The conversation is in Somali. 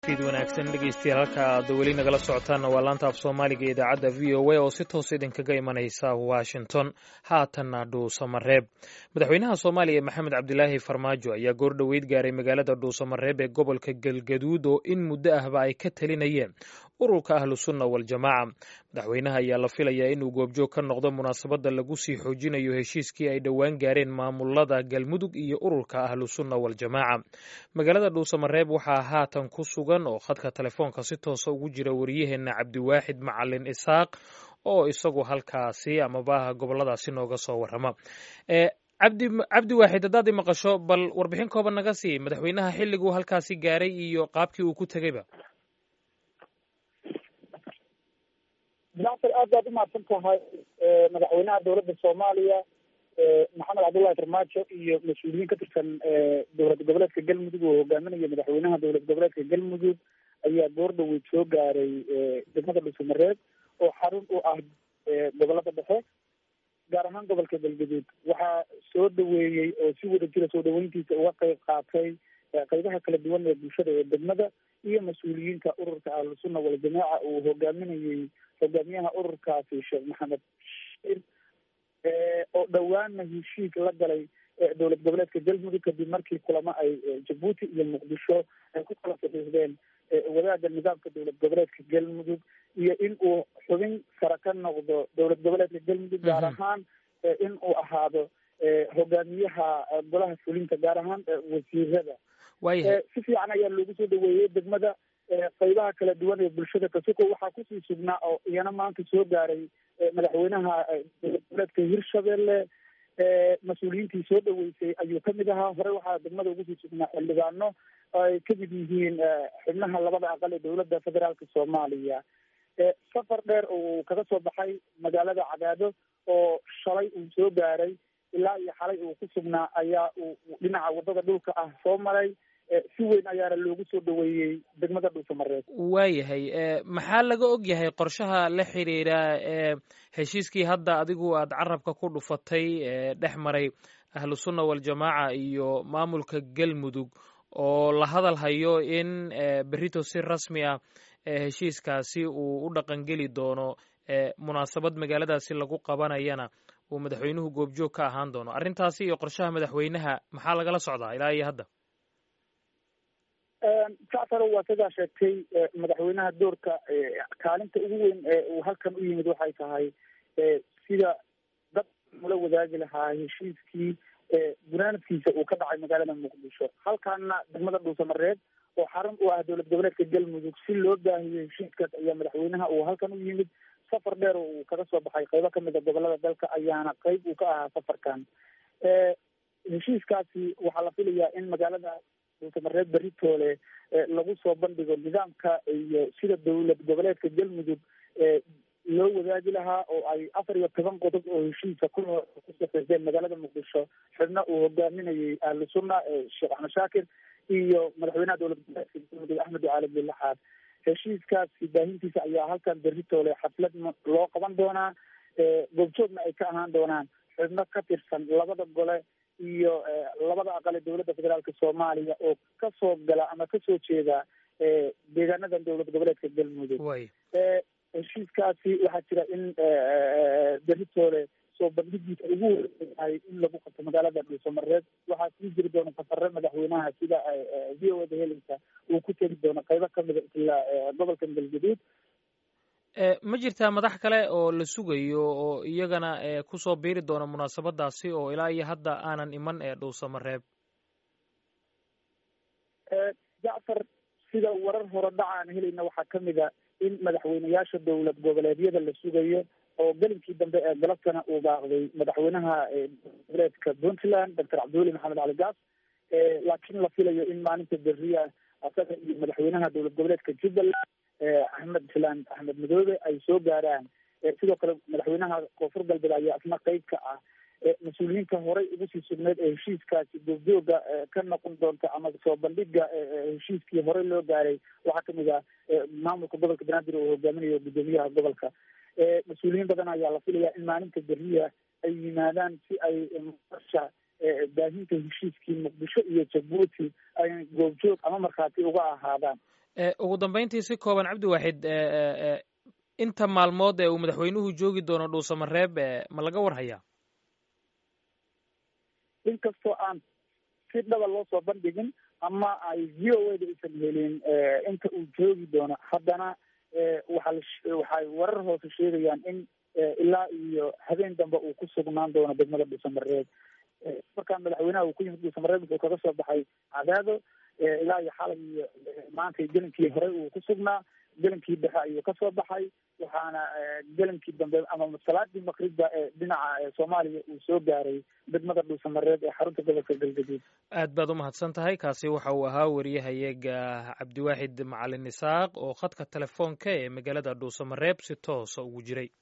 fid wanaagsan dhegeystayaal halka aad weli nagala socotaanna waa laanta af soomaaliga ee idaacadda v o a oo si toos idinkaga imanaysa washington haatanna dhuusamareeb madaxweynaha soomaaliya maxamed cabdilaahi farmaajo ayaa goor dhoweyd gaaray magaalada dhuusamareeb ee gobolka galgaduud oo in muddo ahba ay ka talinayeen ururka ahlu sunna waljamaaca madaxweynaha ayaa la filayaa inuu goobjoog ka noqdo munaasabadda lagu sii xoojinayo heshiiskii ay dhowaan gaareen maamulada galmudug iyo ururka ahlu sunna waljamaaca magaalada dhuusamareeb waxaa haatan ku sugan oo khadka telefoonka si toosa ugu jira wariyaheenna cabdiwaaxid macalin isaaq oo isagu halkaasi amaba goboladaasi nooga soo warrama cabdi cabdi waaxid haddaad i maqasho bal warbixin kooban naga sii madaxweynaha xilliguu halkaasi gaaray iyo qaabkii uu ku tegeyba jacfar aad baad umahadsan tahay madaxweynaha dowladda soomaaliya maxamed cabdullahi farmaajo iyo mas-uuliyiin ka tirsan dowlad goboleedka galmudug oo hogaaminaya madaxweynaha dowlad goboleedka galmudug ayaa goor dhaweyd soo gaaray degmada dhuusamareeb oo xarun u ah gobolada dhexe gaar ahaan gobolka galgaduud waxaa soo dhaweeyey oo si wada jira soo dhaweyntiisa uga qeyb qaatay qeybaha kala duwan ee bulshada ee degmada iyo mas-uuliyiinta ururka ahlusunna waljamaaca uu hogaaminayey hogaamiyaha ururkaasi sheekh maxamed oo dhowaana heshiis la galay dowlad goboleedka galmudug kadib markii kulamo ay jabuuti iyo muqdisho ay ku kala saxiixdeen wadaagga nidaamka dowlad goboleedka galmudug iyo in uu xubin sare ka noqdo dowlad goboleedka galmudug gaar ahaan in uu ahaado hogaamiyaha golaha fulinta gaar ahaan wasiirada si fiican ayaa loogu soo dhaweeyey degmada qeybaha kala duwan ee bulshada kasuko waxaa kusii sugnaa oo iyana maanta soo gaaray madaxweynaha dowlad goboleedka hirshabelle mas-uuliyiintii soo dhaweysay ayuu kamid ahaa hore waxaa degmada ugusii sugnaa xildhibaano ay kamid yihiin xubnaha labada aqal ee dowladda federaalka soomaaliya safar dheer oo kaga soo baxay magaalada cadaado oo shalay uu soo gaaray ilaa iyo xalay uu ku sugnaa ayaa uu dhinaca wadada dhulka ah soo maray si weyn ayaana loogu soo dhaweeyey degmada dhuusamareeb waayahay maxaa laga og yahay qorshaha la xiriira heshiiskii hadda adigu aad carabka ku dhufatay dhex maray ahlu sunna waljamaaca iyo maamulka galmudug oo la hadal hayo in berito si rasmi ah heshiiskaasi uu u dhaqangeli doono munaasabad magaaladaasi lagu qabanayana uu madaxweynuhu goobjoog ka ahaan doono arrintaasi iyo qorshaha madaxweynaha maxaa lagala socdaa ilaa iyo hadda jacfaro waa sidaa sheegtay madaxweynaha doorka kaalinta ugu weyn ee uu halkan u yimid waxay tahay sida dad ula wadaagi lahaa heshiiskii gunaanadkiisa uu ka dhacay magaalada muqdisho halkaana degmada dhuusamareeb oo xarun u ah dowlad goboleedka galmudug si loo baahiyo heshiiskaas ayaa madaxweynaha uu halkan u yimid safar dheer oo uu kaga soo baxay qeybo kamid a gobolada dalka ayaana qeyb uu ka ahaa safarkan heshiiskaasi waxaa la filayaa in magaalada dhuusamareeb beritoole lagu soo bandhigo nidaamka iyo sida dowlad goboleedka galmudug loo wadaagi lahaa oo ay afar iyo toban qodob oo heshiisa ku ku saxiixdeen magaalada muqdisho xubna uu hogaaminayay ahlu sunna sheekh axmed shaakir iyo madaxweynaha dowlad goboleedka galmudug axmed ducaali bilaxaad heshiiskaasi baahintiisa ayaa halkan beritoole xaflad loo qaban doonaa goobjoogna ay ka ahaan doonaan xubno ka tirsan labada gole iyo labada aqal ee dowladda federaalka soomaaliya oo kasoo gala ama kasoo jeeda deegaanadan dowlad goboleedka galmudug heshiiskaasi waxaa jira in beritoole soo bandhigiisa ugu weynahay in lagu qabto magaalada dhuusamareeb waxaa sii jiri doona safare madaxweynaha sida v o da helinka uu ku tegi doono qeybo kamida ilaa gobolka galgaduud ma jirtaa madax kale oo la sugayo oo iyagana kusoo biiri doona munaasabadaasi oo ilaa iyo hadda aanan iman ee dhuusamareeb jacfar sida warar hore dhaca aan helayna waxaa kamid a in madaxweyneyaasha dowlad goboleedyada la sugayo oo gelinkii dambe ee galabtana uu baaqday madaxweynaha goboleedka puntland doctor cabdiweli maxamed cali gaas laakiin la filayo in maalinta beriya asaga iyo madaxweynaha dowlad goboleedka jubbaland axmed filaan axmed madoobe ay soo gaaraan sidoo kale madaxweynaha koonfur galbeed ayaa isna qeyb ka ah mas-uuliyiinta horey ugu sii sugneyd ee heshiiskaasi goobjooga ka noqon doonta ama soo bandhiga heshiiskii horey loo gaaray waxaa kamid ah maamulka gobolka banaadir oo hogaaminayo guddoomiyaha gobolka mas-uuliyiin badan ayaa la filayaa in maalinta beriya ay yimaadaan si ay marsha baahinta heshiiskii muqdisho iyo jabuuti ay goobjoog ama markhaati uga ahaadaan ugu dambeyntii si kooban cabdiwaaxid inta maalmood ee uu madaxweynuhu joogi doono dhuusamareeb ma laga war hayaa inkastoo aan si dhaba loo soo bandhigin ama ay v o a da aysan helin inta uu joogi doono haddana waxaa waxay warar hoose sheegayaan in ilaa iyo habeen dambe uu ku sugnaan doono degmada dhuusamareeb markaan madaxweynaha uu ku yimid dhuusamareeb wuxuu kaga soo baxay cadaado ilaa iyo xalay iyo maanta gelinkii hore uu ku sugnaa gelinkii dhexe ayuu kasoo baxay waxaana gelinkii dambe ama salaadii maqribba ee dhinaca soomaaliya uu soo gaaray degmada dhuusamareeb ee xarunta gobolka galgaduud aad baad umahadsan tahay kaasi waxa uu ahaa wariyahayaga cabdiwaaxid macalin isaaq oo khadka telefoonka ee magaalada dhuusamareeb si toosa ugu jiray